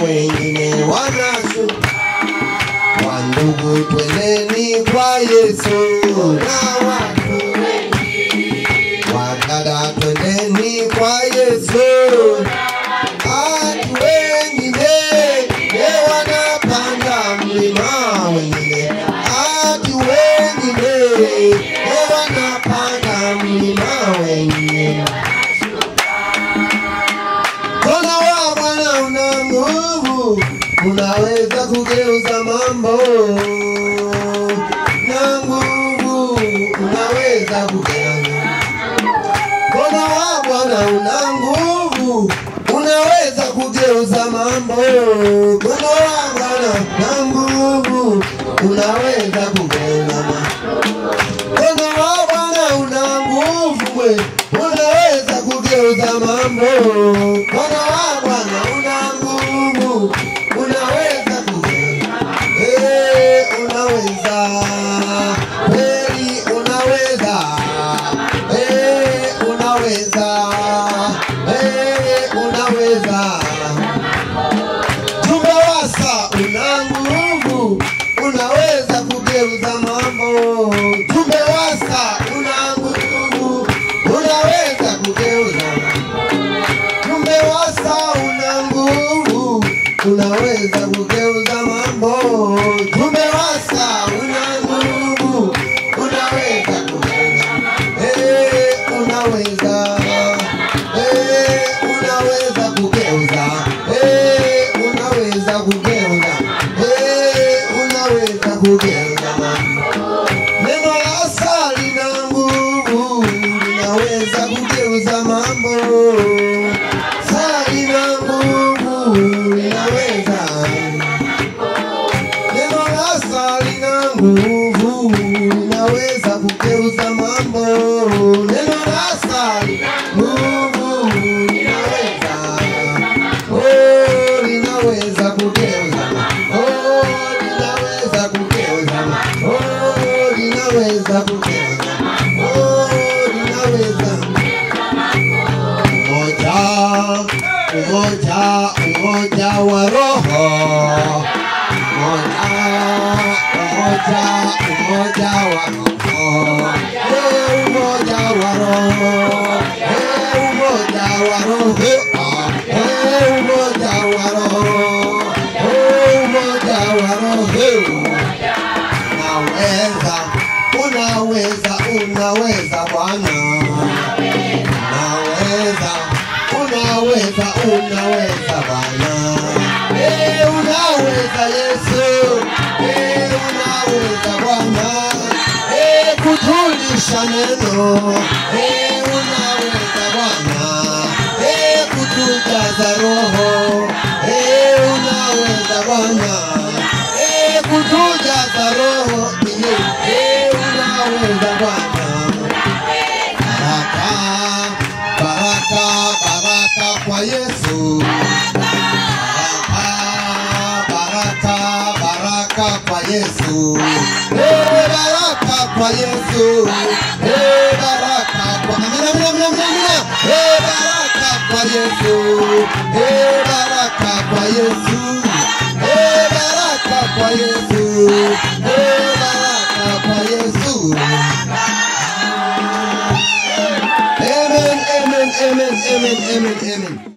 wengine wanashu wandugu twendeni kwa yesu na watu wadada twendeni kwa yesu watu wengine ye wanapanda mlima wengine watu wengine ye wanapanda mlima wengine Mkono wa Bwana una nguvu, unaweza kugeuza mambo na nguvu, unaweza kugeuza. Mkono wa Bwana una nguvu, unaweza kugeuza mambo. Mkono wa Bwana una nguvu, unaweza kugeuza mambo. Mkono wa Bwana una nguvu, we, unaweza kugeuza mambo. Mkono wa Bwana una nguvu, unaweza kugeuza. Eh, unaweza. Kweli unaweza. Eh, unaweza. Eh, unaweza. Tumewasa una nguvu, unaweza kugeuza mambo. Tumewasa una nguvu, unaweza kugeuza Tumewasa una nguvu, unaweza kugeuza mambo. Tumewasa una nguvu, unaweza kugeuza. Eh, unaweza. Eh, unaweza kugeuza. Eh, unaweza kugeuza. Eh, unaweza kugeuza mambo. Neno la asali lina nguvu, linaweza kugeuza mambo. Asali lina nguvu, linaweza. Neno la asali lina nguvu, linaweza kugeuza mambo. Neno la asali nguvu, linaweza. Oh, linaweza kugeuza. Oh, linaweza kugeuza. Oh, linaweza kugeuza. Oh, linaweza. Umoja, umoja, umoja wa roho. Umoja, umoja, umoja wa roho. Eh, umoja wa roho. Eh, umoja wa roho. Ah, eh, umoja wa roho. Oh, umoja wa roho. Unaweza, unaweza, unaweza Bwana. Unaweza, unaweza, unaweza Bwana. Eh, unaweza Yesu. Eh, unaweza Bwana. Eh, kutulisha neno. Eh, unaweza Bwana. Eh, kutujaza roho. Eh, unaweza Bwana. Eh, kutujaza roho. Eh, unaweza Bwana. Baraka, baraka, baraka kwa Yesu. Baraka, baraka, baraka kwa Yesu. Eh, baraka kwa Yesu. Eh, baraka kwa Amina, amina, amina, amina, amina. Eh, baraka kwa Yesu. Eh, baraka kwa Yesu. Eh, baraka kwa Yesu. Eh, baraka kwa Yesu. Amen, amen, amen, amen, amen, amen.